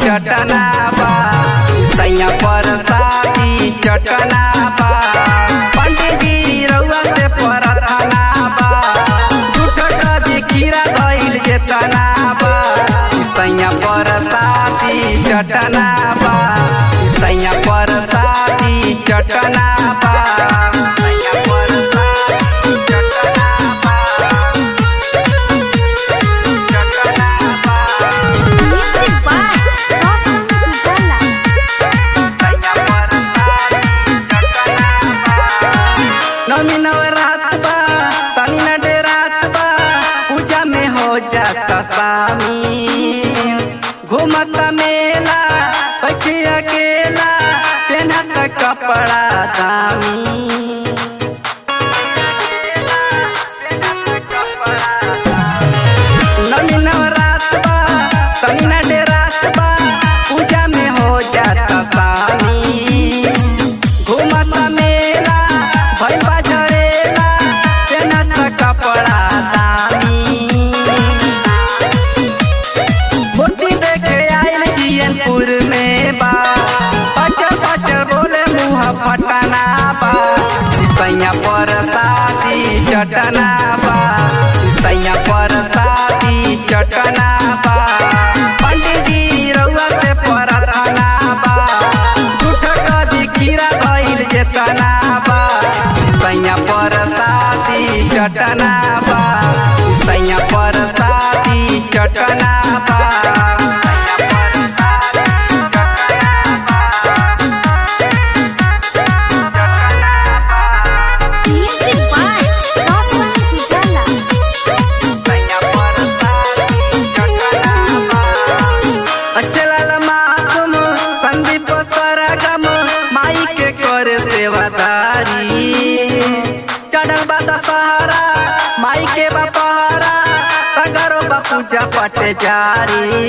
चटना बा सैया पर साथी चटना बा पंडित जी रउआ से परतना बा झूठ कभी खीरा धइल जेतना बा सैया पर साथी चटना बा सैया पर साथी चटना बा सैया पर साथी चटना बा चटना बा Music by Roshan Ujala. नमी नवरात बा तनी न डेरात बा पूजा में हो जाता शामिल घूमत मेला बैठे अकेला पहनत कपड़ा दामी नमी नवरात बा तनी न डेरात बा पूजा में हो जाता शामिल घूमत मेला भइल बा झरेला पेनत कपड़ा दामी मूर्ति देखे आइल जियनपुर में बा पचर पचर बोले मुँह फटना बा सैया पर साथी चटना बा सैया पर साथी चटना बा पंडित जी रउआ से परतना बा झूठ कदी खीरा भइल जेतना बा सैया पर साथी चटना बा सैया पर साथी चटना बा Music by Roshan Ujala. अचलल मातम संदीप सरगम माई के करे सेवादारी चढ़ल बा दशहरा माई के बपहरा तगरो बा पूजा पट जारी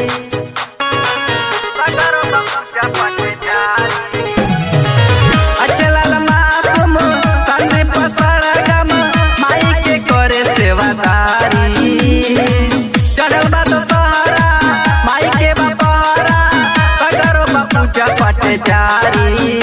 तगरो बा पूजा पट जारी अचलल मातम संदीप सरगम माई के करे सेवादारी चढ़ल बा दशहरा माई के बपहरा तगरो बा पूजा पट जारी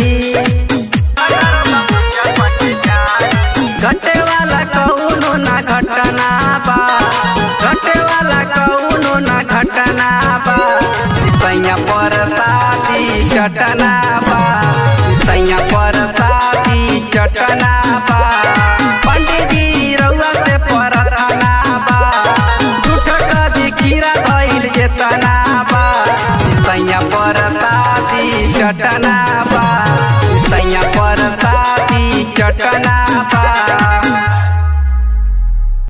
घटे वाला कौनो ना घटना बा घटे वाला कौनो ना घटना बा सैया पर साथी चटना बा सैया पर साथी चटना बा पंडित जी रउआ से परतना बा झूठ कदी खीरा धइल जेतना बा सैया पर साथी चटना